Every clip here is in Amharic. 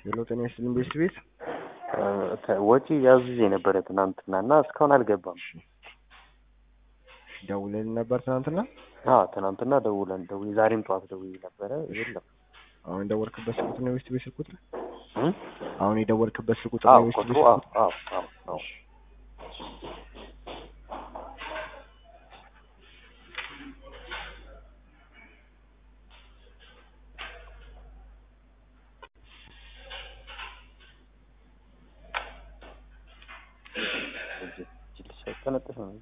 ሄሎ ጤና ይስጥልኝ ቤስት ቤት ወጪ ያዝዤ ነበረ ትናንትና እና እስካሁን አልገባም። ደውለን ነበር ትናንትና። አዎ ትናንትና ደውለን ደውዬ ዛሬም ጠዋት ደውዬ ነበረ የለም። አሁን የደወልክበት ስልክ ቁጥር ነው የቤስት ቤት ስልክ ቁጥር? እም? አሁን የደወልክበት ስልክ ቁጥር አዎ ነው የቤስት ቁጥሩ ቤት አዎ ስልክ ቁጥር? አዎ አዎ አዎ እጅ እጅ ሳይጠነጥፍ ነው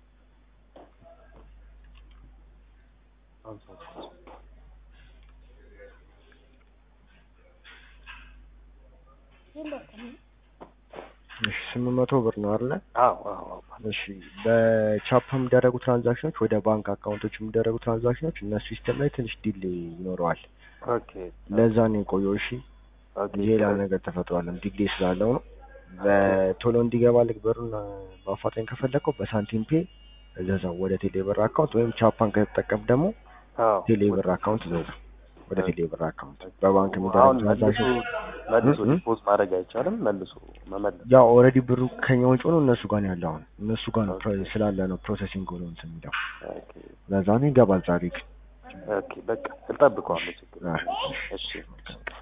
እሺ ስምንት መቶ ብር ነው አይደለ? አዎ አዎ አዎ እሺ በቻፓ የሚደረጉ ትራንዛክሽኖች ወደ ባንክ አካውንቶች የሚደረጉ ትራንዛክሽኖች እነሱ ሲስተም ላይ ትንሽ ዲሌ ይኖረዋል። ኦኬ ለዛ ነው የቆየው። እሺ ኦኬ ሌላ ነገር ተፈጥሯልም ዲሌ ስላለው ነው። በቶሎ እንዲገባልህ ብሩን በአፋጣኝ ከፈለከው በሳንቲም ፔ እዘዛው ወደ ቴሌብር አካውንት ወይም ቻፓን ከተጠቀም ደግሞ አዎ ቴሌብር አካውንት እዘዛው ወደ ቴሌብር አካውንት በባንክ የሚደረግ አሁን መልሶ ትራንዛክሽን መልሶ እ? እ? ዲፖዝ ማድረግ አይቻልም። መልሶ መመለስ ያው ኦልሬዲ ብሩ ከኛ ውጭ ሆኖ እነሱ ጋር ነው ያለው። አሁን እነሱ ጋር ነው ፕሮ- ስላለ ነው ፕሮሰሲንግ ሆኖ እንትን የሚለው ኦኬ ለዛ ነው ይገባል ዛሬ ግን ኦኬ በቃ እጠብቀዋለሁ። ችግር አ፣ የለም። እሺ መልካም ቀን።